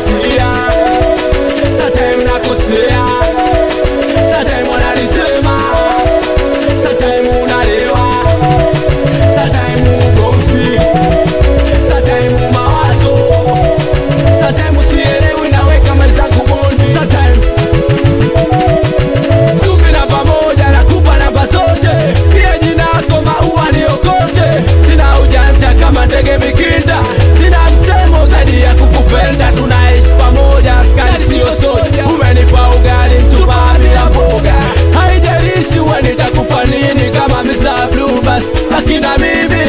napatia sometime nakosea sometime wananisema sometime unalewa sometime ugomvi sometime mawazo sometime sielewi naweka mali zangu bondi sometime Tupi namba moja nakupa namba zote, pia jina lako maua niokote. Sina ujanja kama ndege mikinda, sina msemo zaidi ya kukupenda. Tunaishi pamoja, askari sio soja. Umenipa ugali mtupa bila mboga, haijalishi we nitakupa nini. Kama Mr. Blue basi akina mimi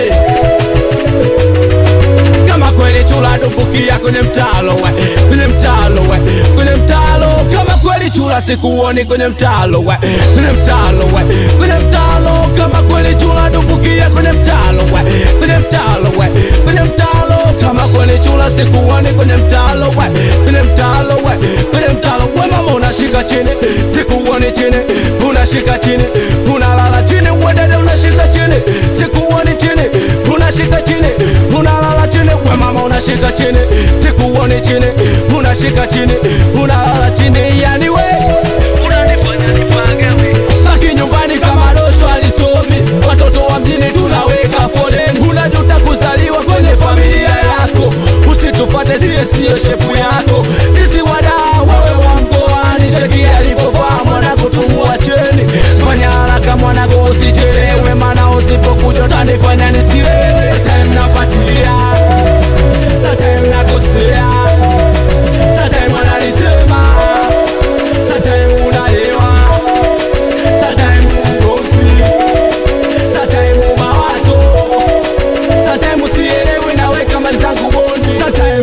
kama kweli chula dumbukia kwenye mtalo we, kwenye mtalo we, kwenye mtalo kama kweli chula sikuoni kwenye mtalo we, kwenye mtalo we, kwenye mtalo kama kweli chula dumbukia kwenye mtalo we, kwenye mtalo we, kwenye mtalo kama kweli chula sikuoni kwenye mtalo we, kwenye mtalo we, kwenye mtalo we mama unashika chini sikuoni chini unashika chini unalala chini we dada unashika chini sikuoni chini unashika chini unalala chini we mama unashika chini sikuoni chini unashika chini unalala chini yani we unanifanya nipagawe baki nyumbani kama dosho alisomi watoto wa mjini tunaweka foleni unajuta kuzaliwa kwenye familia yako usitufate sie siyo shepu yako sisi wadaa wewe wa mkoani cheki alivyovaa mwanangu tumuacheni fanya haraka mwanangu usichelewe mana usipokuja utanifanya nisilewe Sometime napatia Sometime nakosea Sometime wananisema Sometime unalewa Sometime ugomvi Sometime mawazo Sometime sielewi naweka mali zangu bondi Sometime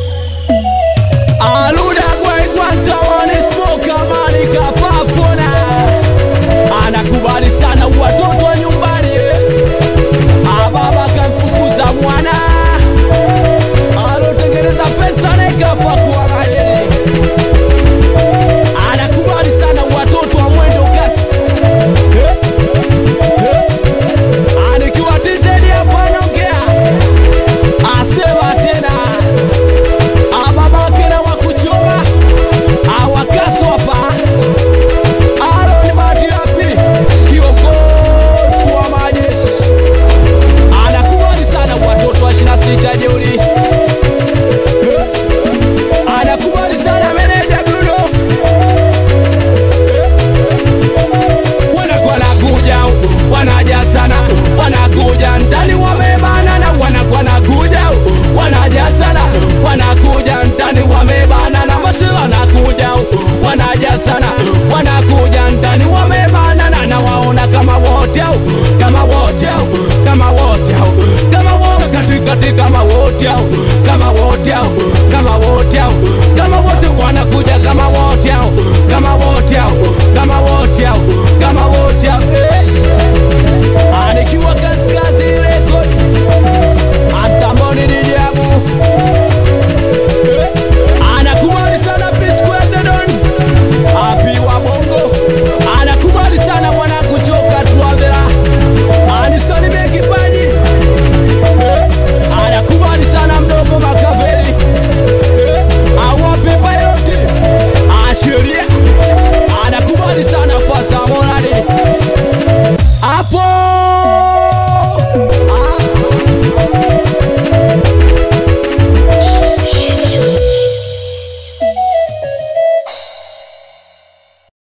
Aluda gwaigwanta wanismoka mani kapafona Anakubali sana watoto wa nyumbani Ababa kamfukuza mwana alotengeneza pesa nekafa